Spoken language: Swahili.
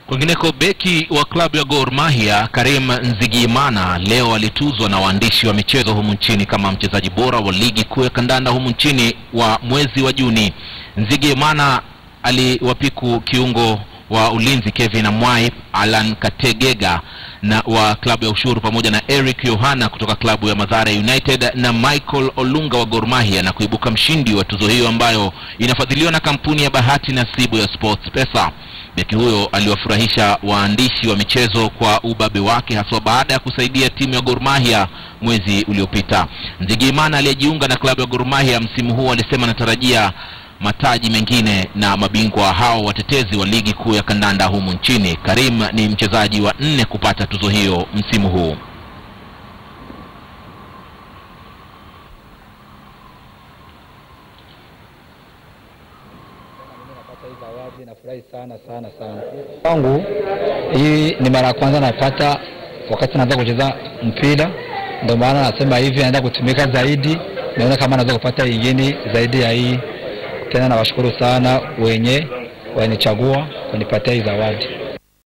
Kwingineko, beki wa klabu ya Gor Mahia Karim Nzigiyimana leo alituzwa na waandishi wa michezo humu nchini kama mchezaji bora wa ligi kuu ya kandanda humu nchini wa mwezi wa Juni. Nzigiyimana aliwapiku kiungo wa ulinzi Kevin Amwai, Alan Kategega na wa klabu ya Ushuru pamoja na Eric Yohana kutoka klabu ya Mathare United na Michael Olunga wa Gor Mahia na kuibuka mshindi wa tuzo hiyo ambayo inafadhiliwa na kampuni ya bahati nasibu ya Sports Pesa. Beki huyo aliwafurahisha waandishi wa michezo kwa ubabe wake haswa baada ya kusaidia timu ya Gor Mahia mwezi uliopita. Nzigiyimana aliyejiunga na klabu ya Gor Mahia msimu huu alisema anatarajia mataji mengine na mabingwa hao watetezi wa ligi kuu ya kandanda humu nchini. Karim ni mchezaji wa nne kupata tuzo hiyo msimu huu. Napata hii zawadi nafurahi sana sana sana. Kwangu hii ni mara ya kwanza napata wakati naanza kucheza mpira, ndio maana nasema hivi, naenda kutumika zaidi, naona kama naweza kupata ingine zaidi ya hii. Tena nawashukuru sana wenye wanichagua kunipatia hii zawadi.